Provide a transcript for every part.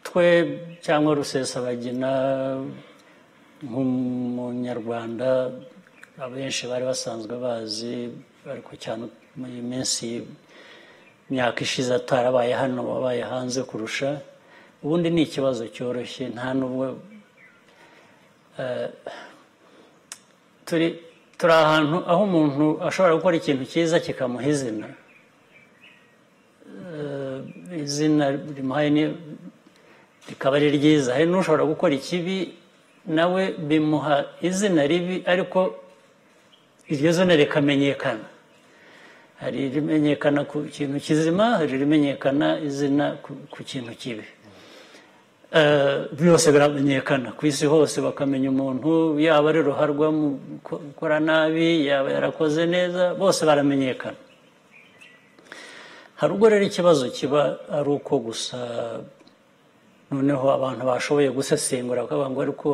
twe cyangwa rusesabagina nk'umunyarwanda abenshi bari basanzwe bazi ariko cyane mu minsi imyaka ishize atarabaye hano wabaye hanze kurusha ubundi ni ikibazo cyoroshye nta n'ubwo turi turi ahantu aho umuntu ashobora gukora ikintu cyiza kikamuha izina izina rimuhaye rikaba ari ryiza hari n'ushobora gukora ikibi nawe bimuha izina ribi ariko iryo zina rikamenyekana hari irimenyekana ku kintu kizima hari irimenyekana izina ku kintu kibi byose biramenyekana ku isi hose bakamenya umuntu yaba ari ruharwa mu gukora nabi yaba yarakoze neza bose baramenyekana hari ubwo rero ikibazo kiba ari uko gusa noneho abantu bashoboye gusesengura bakavuga ngo ariko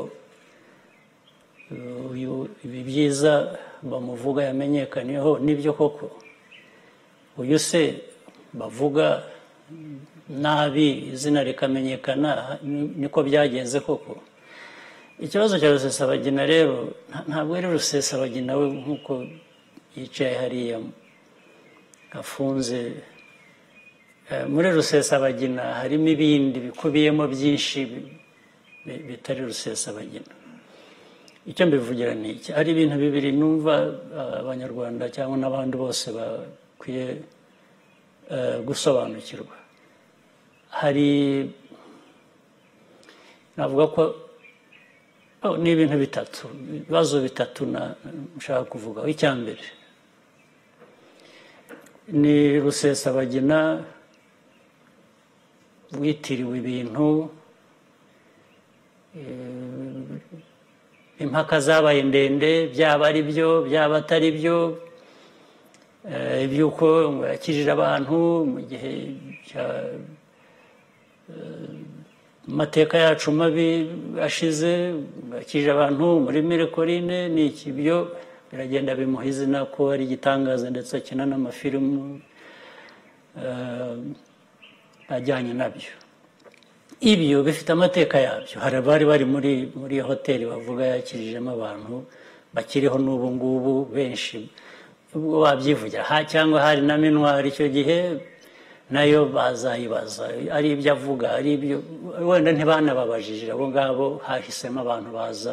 ibi byiza bamuvuga yamenyekaniyeho nibyo koko uyu se bavuga nabi izina rikamenyekana niko byagenze koko ikibazo cya rusesabagina rero ntabwo ari rusesabagina we nk'uko yicaye hariya afunze muri rusesabagina harimo ibindi bikubiyemo byinshi bitari rusesabagina icyo mbivugira ni iki hari ibintu bibiri numva abanyarwanda cyangwa n'abandi bose bakwiye gusobanukirwa hari navuga ko ni ibintu bitatu ibibazo bitatu nshaka kuvugaho icya mbere ni rusesabagina witiriwe ibintu impaka zabaye ndende byaba ari byo byaba atari byo iby'uko yakijije abantu mu gihe amateka yacu mabi ashize yakijije abantu muri mirekorine ni iki byo biragenda bimuha izina ko ari igitangaza ndetse akina n'amafilimu ajyanye nabyo ibyo bifite amateka yabyo hari abari bari muri muri hoteli bavuga yakirijemo abantu bakiriho n'ubu ngubu benshi ubwo babyivugira cyangwa hari na minwari icyo gihe nayo bazayibaza ari ibyo avuga ari ibyo wenda ntibanababajije abo ngabo hahisemo abantu baza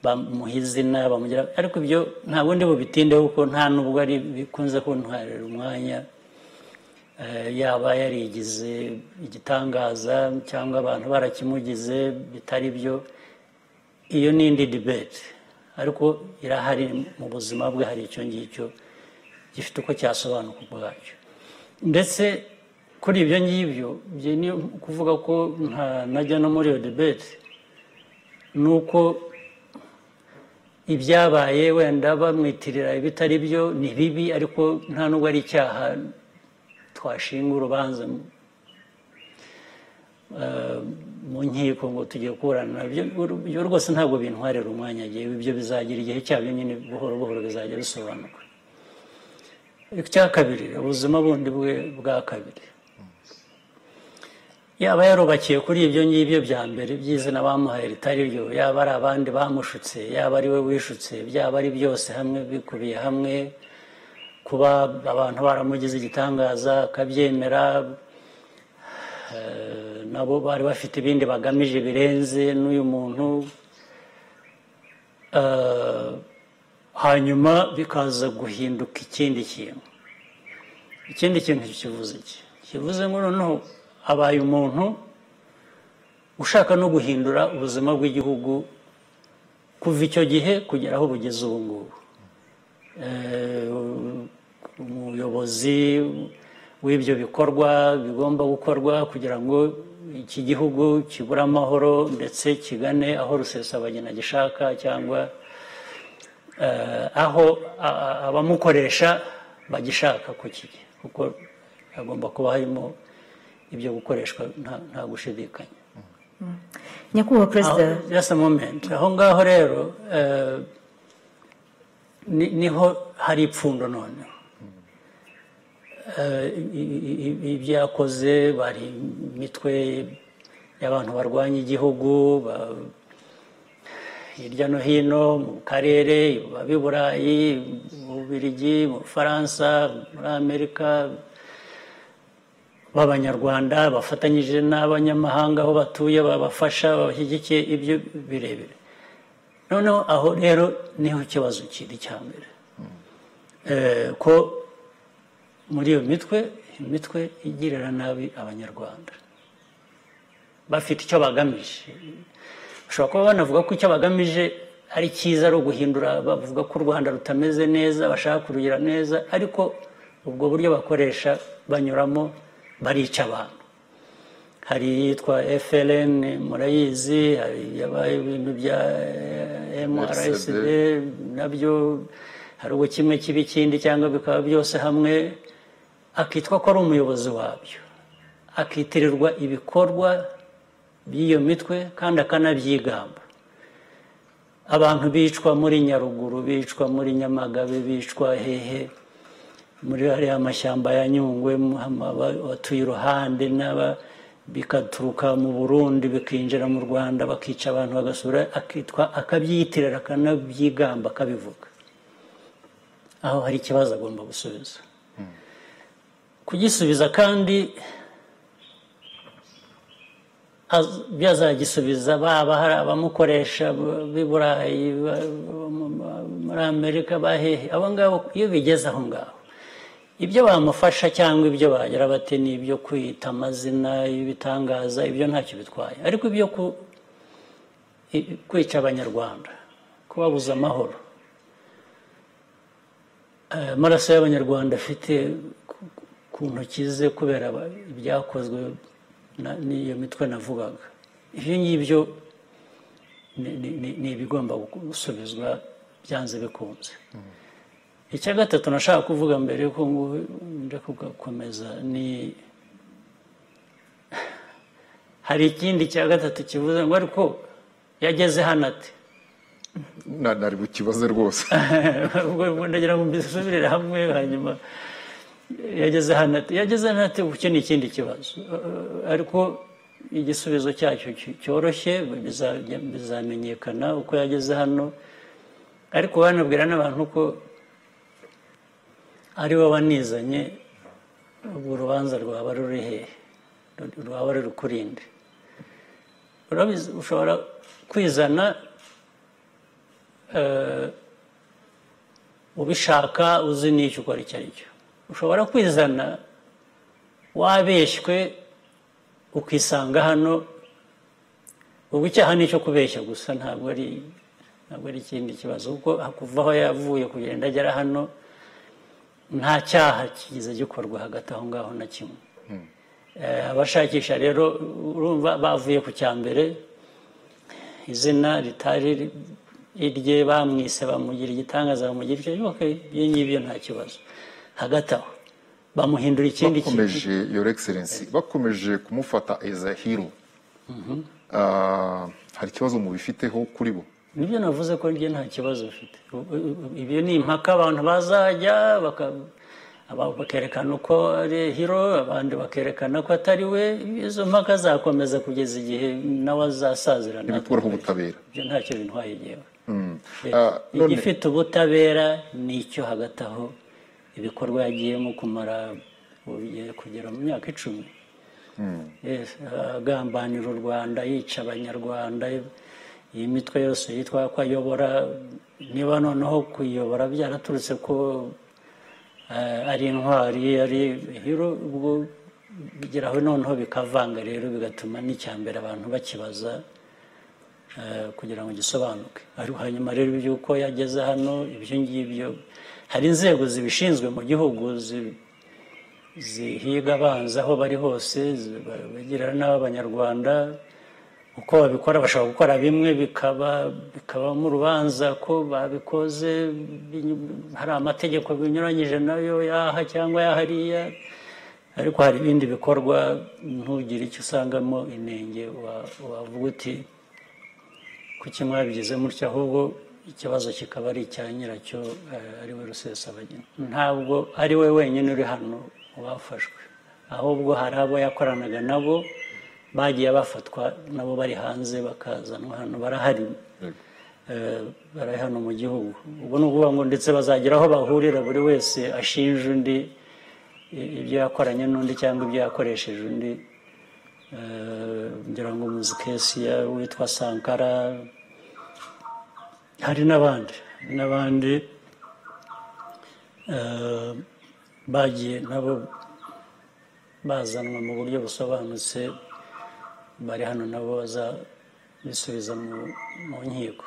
bamuha izina bamugira ariko ibyo nta bundi bubitindeho kuko nta n'ubwo ari bikunze kuntwarira umwanya yaba yarigize igitangaza cyangwa abantu barakimugize bitari byo iyo ni indi dibete ariko irahari mu buzima bwe hari icyo ngicyo gifite uko cyasobanuka ubwacyo ndetse kuri ibyo ngibyo ni ukuvuga ko nta najya no muri iyo dibete ni uko ibyabaye wenda bamwitirira ibitari byo ni bibi ariko nta nubwo ari icyaha twashinga urubanza mu nkiko ngo tujye kurana ibyo rwose ntabwo bintwarira umwanya yewe ibyo bizagira igihe cyabyo nyine buhoro buhoro bizajya bisobanuka icya kabiri ubuzima bundi bwe bwa kabiri yaba yarubakiye kuri ibyo ngibyo bya mbere by'izina bamuhaye ritari ryo yaba ari abandi bamushutse yaba ari we wishutse byaba ari byose hamwe bikubiye hamwe kuba abantu baramugize igitangaza akabyemera nabo bari bafite ibindi bagamije birenze n'uyu muntu hanyuma bikaza guhinduka ikindi kintu ikindi kintu kivuze iki kivuze ngo noneho abaye umuntu ushaka no guhindura ubuzima bw'igihugu kuva icyo gihe kugera aho bugeze ubu ngubu umuyobozi w'ibyo bikorwa bigomba gukorwa kugira ngo iki gihugu kibure amahoro ndetse kigane aho rusesabagina gishaka cyangwa aho abamukoresha bagishaka ku kigo kuko hagomba kuba harimo ibyo gukoreshwa nta gushidikanya nyakubahwa perezida just a moment aho ngaho rero niho hari ipfundo noneho eh, i- i- i- ibyo yakoze bari imitwe y'abantu barwanya igihugu ba- hirya no hino mu karere babi burayi mu bubiligi mu bufaransa muri amerika b'abanyarwanda bafatanyije n'abanyamahanga aho batuye babafasha babashyigikiye ibyo birebire noneho aho rero niho ikibazo kiri cya mbere Eh, ko muri iyo mitwe imitwe igirira nabi abanyarwanda bafite icyo bagamije bashobora kuba banavuga ko icyo bagamije ari cyiza ari uguhindura bavuga ko u rwanda rutameze neza bashaka kurugira neza ariko ubwo buryo bakoresha banyuramo barica abantu hari iyitwa FLN murayizi hari yabaye ibintu bya eh, MRSD nabyo hari ubwo kimwe kiba ikindi cyangwa bikaba byose hamwe akitwa ko ari umuyobozi wabyo akitirirwa ibikorwa by'iyo mitwe kandi akanabyigamba abantu bicwa muri nyaruguru bicwa muri nyamagabe bicwa hehe muri ariya mashyamba ya nyungwe mu- aba- abatuye iruhande n'aba bikaturuka mu burundi bikinjira mu rwanda bakica abantu bagasura akitwa akabyiyitirira akanabyigamba akabivuga aho hari ikibazo agomba gusubiza kugisubiza kandi az- byazagisubiza baba hari abamukoresha b- b'i burayi ba- bo mu- ma- muri amerika bahehe abo ngabo iyo bigeze aho ngaho ibyo bamufasha cyangwa ibyo bagira bate ni ibyo kwita amazina ibitangaza ibyo ntacyo bitwaye ariko ibyo ku- i- kwica abanyarwanda kubabuza amahoro Eh, amaraso y'abanyarwanda afite ku- ku ntoki ze kubera aba- ibyakozwe na- n'iyo mitwe navugaga ibyo ngibyo ni- ni- ni- ni ibigomba gusubizwa byanze bikunze icya gatatu nashaka kuvuga mbere yuko ngo- nje kugakomeza ni hari ikindi cya gatatu kivuze ngo ariko yageze hano ate Na- nari bukibaze rwose ubwo ndagira ngo mbisubirire hamwe hanyuma yageze hano ati yageze hano ati ubu iki ni ikindi kibazo Eh, ariko igisubizo cyacyo cy- cyoroshye biza- bizamenyekana uko yageze hano ariko banabwira n'abantu ko ari bo banizanye ubwo urubanza rwaba ruri hehe Ru- rwaba ruri kurinde Urabizi, ushobora kwizana ubishaka uzi n'icyo ukora icyo ari cyo ushobora kwizana wabeshywe ukisanga hano ubwo icyaha ni icyo kubeshya gusa ntabwo ari ntabwo ari ikindi kibazo kuko kuva aho yavuye kugenda agera hano nta cyaha kigize gikorwa hagati aho ngaho na kimwe Eh, abashakisha rero urumva bavuye ku cya mbere izina ritari irye bamwise bamugira igitangaza bamugira icyo ok ibyo ngibyo nta kibazo hagati aho bamuhindura ikindi kintu bakomeje your excellency bakomeje kumufata as a hero Ah, hari ikibazo mubifiteho kuri bo nibyo navuze ko rye nta kibazo bifite U- u- u- ibyo ni impaka abantu bazajya baka- aba- bakerekana uko ari hiro abandi bakerekana ko atari we izo mpaka zakomeza kugeza igihe nawe azasazira natwe ntibikuraho ubutabera ibyo ntacyo bintwaye igihe Ah, none igifite ubutabera ni icyo hagati aho ibikorwa yagiyemo kumara ubu bigiye kugera mu myaka icumi Yes, agambanira u rwanda yica abanyarwanda iyi mitwe yose yitwa ko ayobora niba noneho kuyiyobora byaraturutse ko eh, ari intwari ari hero ubwo bigeraho noneho bikavanga rero bigatuma n'icyambere abantu bakibaza eh, kugira ngo gisobanuke ariko hanyuma rero iby'uko yageze hano ibyo ngibyo hari inzego zibishinzwe mu gihugu zi- zihiga abanza aho bari hose zi- ba- bagirana n'abanyarwanda uko babikora bashobora gukora bimwe bikaba bikabamo urubanza ko babikoze binyu- hari amategeko binyuranyije nayo yaha cyangwa yahariya ariko hari ibindi bikorwa ntugire icyo usangamo inenge wa- wavuga uti kuki mwabigize mutya ahubwo ikibazo kikaba ari icya nyiracyo eh, ari we rusesabagina ntabwo ari we wenyine uri hano mu bafashwe ahubwo hari abo yakoranaga nabo bagiye bafatwa nabo bari hanze bakazanwa hano barahari Eh, bari hano mu gihugu ubwo ni ukuvuga ngo ndetse bazagira aho bahurira buri wese ashinja undi i- ibyo yakoranye n'undi cyangwa ibyo yakoresheje undi Eh, ngira ngo muzikesi witwa sankara hari n'abandi hari n'abandi eh, bagiye nabo bazanwa mu buryo busobanutse bari hano nabo bazabisubiza mu mu nkiko